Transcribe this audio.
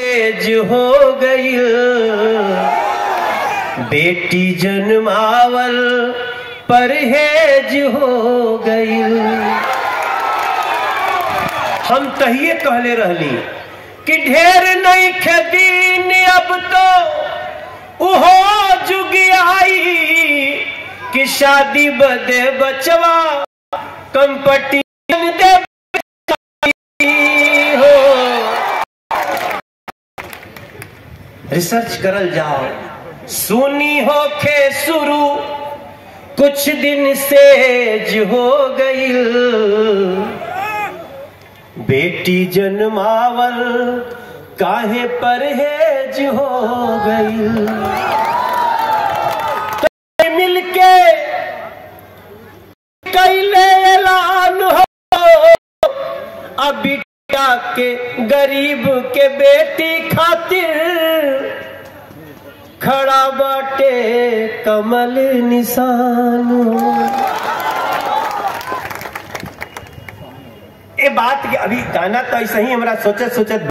सेज हो गई बेटी जन्मावल परहेज हो गई हम तहिए कहले रहली कि ढेर नहीं खेदीन अब तो उहो जुग आई कि शादी बदे बचवा कंपटीशन दे हो रिसर्च करल जाओ सुनी हो खे शुरू कुछ दिन सेज हो गई बेटी जन्मावल काहे परहेज हो गई तो मिलके कैले ऐलान हो अब बेटा के गरीब के बेटी खातिर खड़ा बाटे कमल निशान ए बात के अभी गाना तो ऐसे ही हमरा सोचत सोचत